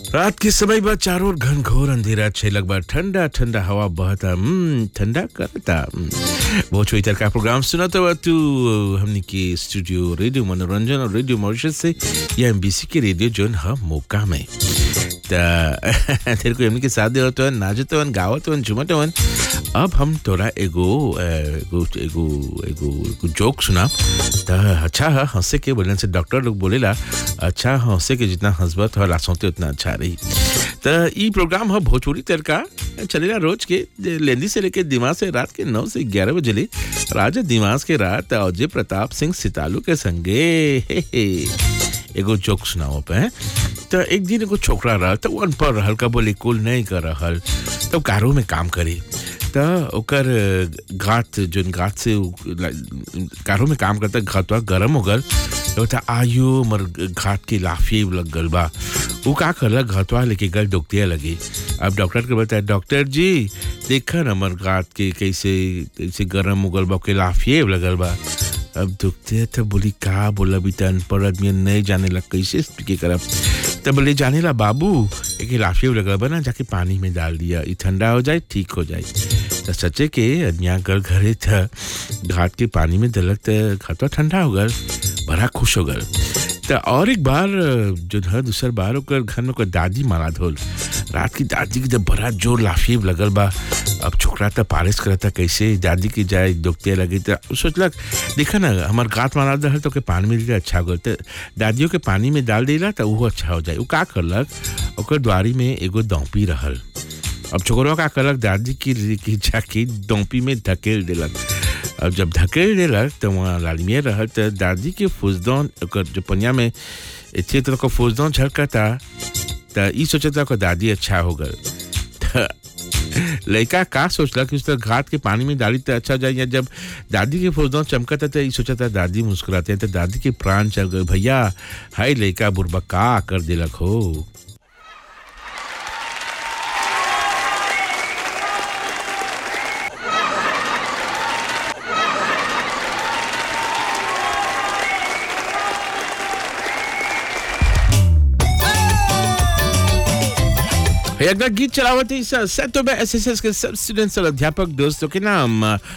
रात के समय बाद चारों ओर घनघोर अंधेरा छह लगभग ठंडा ठंडा हवा बहता हम्म, ठंडा करता हम्म। वो छोईतर का प्रोग्राम सुना तो तू हमने के स्टूडियो रेडियो मनोरंजन और रेडियो मॉरिशस से या एमबीसी के रेडियो जोन ह मौका में त तेरे को हमने के साथ दे तो नाचत हवन गावत हवन झुमत हवन अब हम तोरा एगो अ, एगो एगो एगो एगो जोक सुना त अच्छा है हंसे के बोलने से डॉक्टर लोग बोलेला अच्छा हंसे के जितना हंसबत हो लासोते उतना अच्छा रही त ई प्रोग्राम है भोजपुरी तड़का चलेला रोज के लेंदी से लेके दिमाग से रात के नौ से ग्यारह बजे ले राजा दिमाग के रात अजय प्रताप सिंह सितालू के संगे हे हे एगो जोक सुनाओ पे तो एक दिन एगो छोकरा रहल तो वन पर रहल का बोले कुल नहीं कर रहल तो कारो में काम करी त ओकर गात जोन गात से उ ला- कारो में काम करता घातवा गरम हो गल तो था आयो मर घात के लाफी लग गल बा वो का करला घातवा लेके गल डॉक्टिया लगी अब डॉक्टर के बताया डॉक्टर जी देखा न मर घात के कैसे कैसे गरम हो गल बा के लाफिए लगल बा अब दुखते तो बोली का बोला भी तन पर आदमी नहीं जाने लग कैसे के करब तब बोले जाने ला बाबू एक लाफिया लगा बना जाके पानी में डाल दिया ये ठंडा हो जाए ठीक हो जाए तो सच्चे के यहाँ घर घरे था घाट के पानी में दलक तो घाटवा ठंडा हो गल बड़ा खुश हो गल तो और एक बार जो है दूसर बार ओकर घर में ओकर दादी मारा धोल रात की दादी के जब बड़ा जोर लाफिए लगल बा अब छोकरा तो पारिश करता कैसे दादी की जाए दुखते लगी तो सोचलक देखा ना हमार गात मारा रहा तो के पानी में दिला अच्छा हो तो दादियों के पानी में डाल देला तो वो अच्छा हो जाए वो का करलक ओकर द्वारी में एगो दौपी रहल अब छोकरा का करलक दादी की की जाके दौपी में धकेल देलक अब जब धकेल देलक तो वहाँ लालमिया रहल तो दादी के फुजदौन ओकर जो पनिया में इतने तरह का फुजदौन झलकता तो ई सोचता ओकर दादी अच्छा हो गल त लड़का का सोचला कि उस तरह घाट के पानी में डाली तो अच्छा हो जाए या जब दादी के फौजदार चमका था तो ये सोचा था दादी मुस्कुराते हैं तो दादी के प्राण चल गए भैया हाय लड़का बुरबा का कर दिलक हो अगला गीत चलावत है इस सेट में एसएसएस के सब स्टूडेंट्स और अध्यापक दोस्तों के नाम